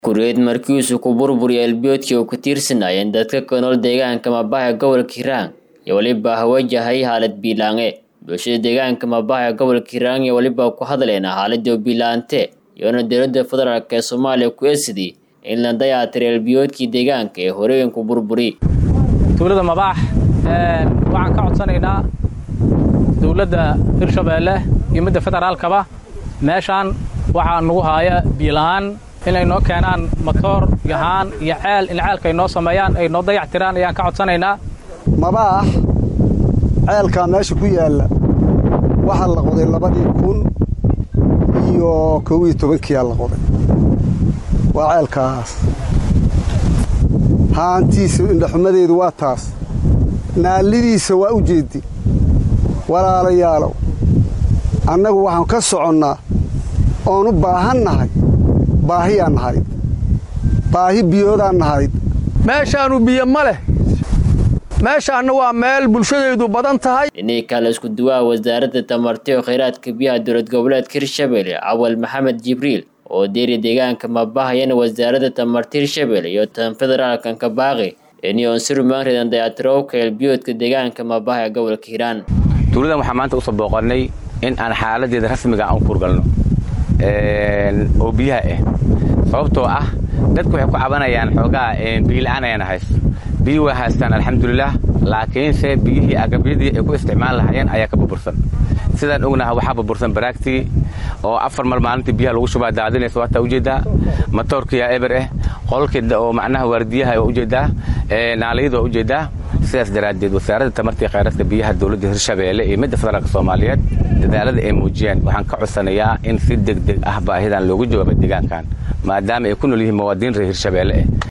Kureed markiisu ku burburiya elbiyoodkii uu ku tiirsanaayeen dadka ku nool deegaanka Mabaha gobolka Hiiraan iyo weliba ha wajahay xaalad biilaange bulshada deegaanka Mabaha gobolka Hiiraan iyo weliba ku hadleen xaaladii biilaante iyona dowladda federaalk ee Soomaaliya ku eesidii in la dayactiro elbiyoodkii deegaanka ee horooyin ku burburi dowladda Mabax waxaan ka codsanaynaa dowladda Hirshabeelle iyo midda federaalkaba meeshaan waxaa nagu haaya biilaan inay noo keenaan matoor yahaan iyo ceel in ceelka ay noo sameeyaan ay noo dayactiraan ayaan ka codsanaynaa mabaax ceelkaa meesha ku yaalla waxaa la qoday labadii kun iyo kow iyo tobankiyaa la qoday waa ceelkaas haantiisa indhaxumadeedu waa taas naallidiisa waa u jeeddi walaalayaalow annagu waxaan ka soconnaa oon u baahan nahay baahiyaan nahayd baahi biyoodaan nahayd meeshaannu biyo ma leh meeshaanna waa meel bulshadaydu badan tahay dhinihii kale isku duwaha wasaaradda tamarti oo khayraadka biyaha dowlad goboleedka hirshabelle cawal maxamed jibriil oo deeri deegaanka mabahayana wasaaradda tamarti hirshabelle iyo tan federaalkan ka baaqi inay onsirumaanridan dayactirowka elbiyoodka deegaanka mabaha ee gobolka hiiraan dowladdan waxaan maanta usoo booqannay in aan xaaladeeda rasmiga aan u kurgalno oo biyaha ah sababtoo ah dadku waxay ku cabanayaan xoogaa biyila'aan ayaan haysto biyi waa haystaan alxamdulilah laakiinse biyihii agabyadii ay ku isticmaal lahaayeen ayaa ka burbursan sidaan ognaha waxaa burbursan baraagtii oo afar mar maalintii biyaha lagu shubaa daadinaysa waataa ujeeddaa matoorkiyaa eber ah qolkii oo macnaha waardiyaha waa ujeeddaa naalayada waa ujeeddaa sidaas daraaddeed wasaaradda tamartii khayraadka biyaha dowladda hirshabeelle iyo midda federaalka soomaaliyeed dadaalada ay muujiyeen waxaan ka codsanayaa in si deg deg ah baahidan loogu jawaabo deegaankan maadaama ay ku nool yihiin muwaadiniin reer hirshabeelle ah